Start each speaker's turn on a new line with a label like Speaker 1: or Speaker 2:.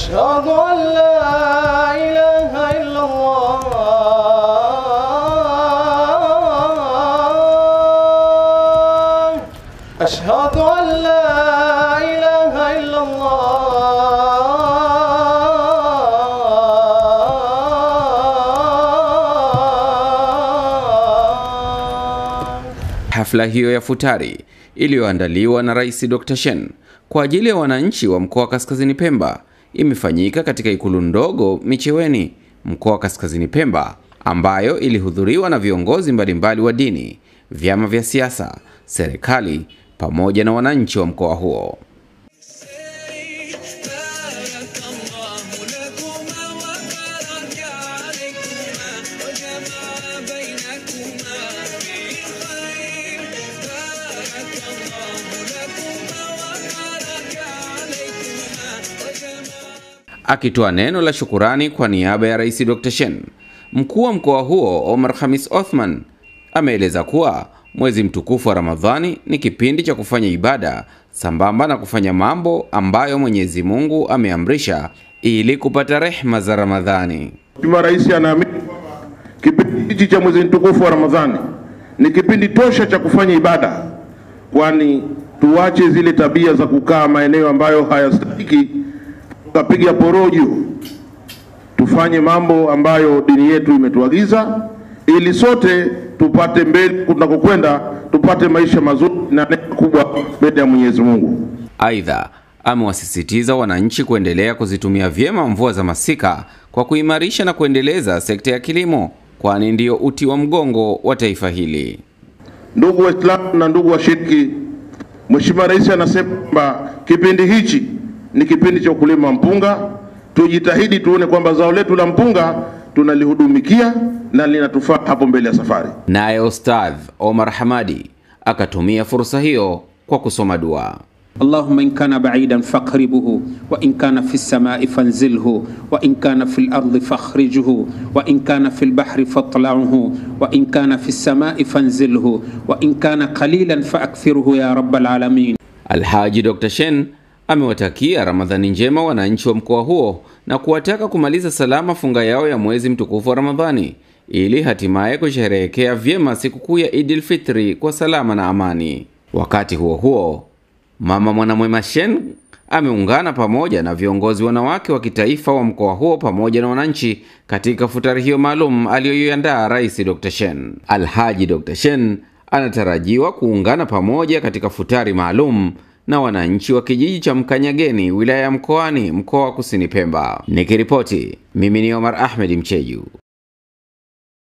Speaker 1: أشهد أن لا إله إلا الله أشهد أن لا إله إلا الله
Speaker 2: Hafla hiyo ya futari iliyoandaliwa na Rais Dr. Shein kwa ajili ya wananchi wa mkoa wa Kaskazini Pemba imefanyika katika ikulu ndogo Micheweni, mkoa wa Kaskazini Pemba, ambayo ilihudhuriwa na viongozi mbalimbali wa dini, vyama vya siasa, serikali pamoja na wananchi wa mkoa huo.
Speaker 3: بارك الله لكما وبارك عليكما وجمع بينكما في خير بارك الله لكما وبارك عليكما وجمع
Speaker 2: Akitoa neno la shukurani kwa niaba ya Rais Dr. Shein, mkuu wa mkoa huo Omar Khamis Othman ameeleza kuwa mwezi mtukufu wa Ramadhani ni kipindi cha kufanya ibada sambamba na kufanya mambo ambayo Mwenyezi Mungu ameamrisha ili kupata rehma za Ramadhani.
Speaker 4: Mheshimiwa Rais anaamini kwamba kipindi hichi cha mwezi mtukufu wa Ramadhani ni kipindi tosha cha kufanya ibada, kwani tuache zile tabia za kukaa maeneo ambayo hayastahiki tukapiga porojo. Tufanye mambo ambayo dini yetu imetuagiza, ili sote tupate mbele tunakokwenda, tupate maisha mazuri na neema kubwa mbele ya Mwenyezi Mungu.
Speaker 2: Aidha, amewasisitiza wananchi kuendelea kuzitumia vyema mvua za masika kwa kuimarisha na kuendeleza sekta ya kilimo, kwani ndiyo uti wa mgongo wa taifa hili.
Speaker 4: Ndugu Waislamu na ndugu washiriki, Mheshimiwa Rais anasema kwamba kipindi hichi ni kipindi cha ukulima wa mpunga. Tujitahidi tuone kwamba zao letu la mpunga tunalihudumikia na linatufaa hapo mbele ya safari.
Speaker 2: Naye Ustadh Omar Hamadi akatumia fursa hiyo kwa kusoma dua.
Speaker 5: اللهم إن كان بعيدا فاقربه وإن كان في السماء فانزله وإن كان في الأرض فاخرجه وإن كان في البحر فاطلعه وإن كان في السماء فانزله وإن كان قليلا فأكثره يا رب العالمين
Speaker 2: Alhaji Dr. Shein amewatakia Ramadhani njema wananchi wa mkoa huo na kuwataka kumaliza salama funga yao ya mwezi mtukufu wa Ramadhani ili hatimaye kusherehekea vyema sikukuu ya Idil Fitri kwa salama na amani. Wakati huo huo, Mama Mwanamwema Shein ameungana pamoja na viongozi wanawake wa kitaifa wa mkoa huo pamoja na wananchi katika futari hiyo maalum aliyoiandaa Rais Dr. Shein. Alhaji Dr. Shein anatarajiwa kuungana pamoja katika futari maalum na wananchi wa kijiji cha Mkanyageni wilaya ya Mkoani mkoa wa Kusini Pemba. Nikiripoti, mimi ni Omar Ahmed Mcheju.